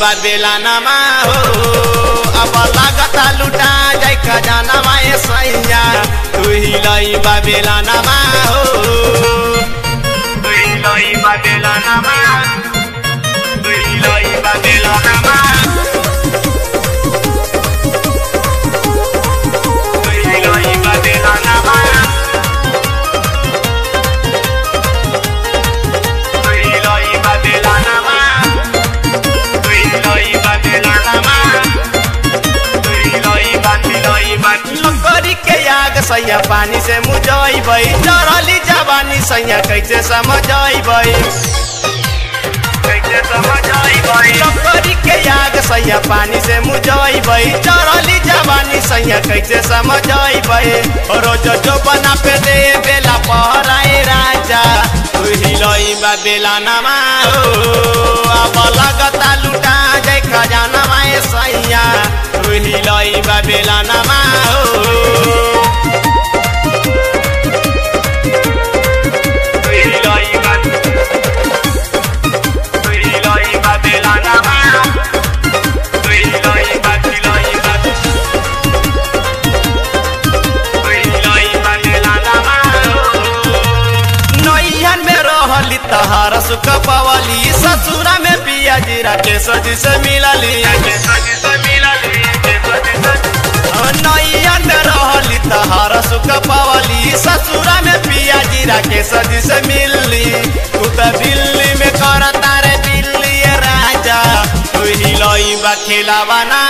बा बेलानामा हो अब लागता लुटा जाए खजानामा ए सैया तू हिलई बा बेलानामा हो तू हिलई बा बेलानामा तू हिलई बा बेलानामा तू हिलई बा बेलानामा तू हिलई बा बेलानामा लकड़ी के आग सैया पानी से मुझैबै चढ़ली जवानी सैया कैसे समझैबै कैसे समझैबै लकड़ी के आग सैया पानी से मुझैबै चढ़ली जवानी सैया कैसे समझैबै रोज जो बना पे दे बेला पहराए राजा तू हिलई बा बेला नमा हो अब लगता लुटा जाए खजाना माए सैया तू हिलई बा बेला नमा हो तू हिलई बा तू हिलई बा बेला नमा तू हिलई बा हिलई बा तू हिलई बा बेला नमा नैहन में रहली तहार सुख पवली ससुरा में पिया जीरा के सजी से मिलली नैहन में रहली तहार सुख पवली ससुरा में पिया जीरा के सजी से मिलली तू तो दिल्ली में करता रे दिल्ली राजा तू हिलई बा खिलावा ना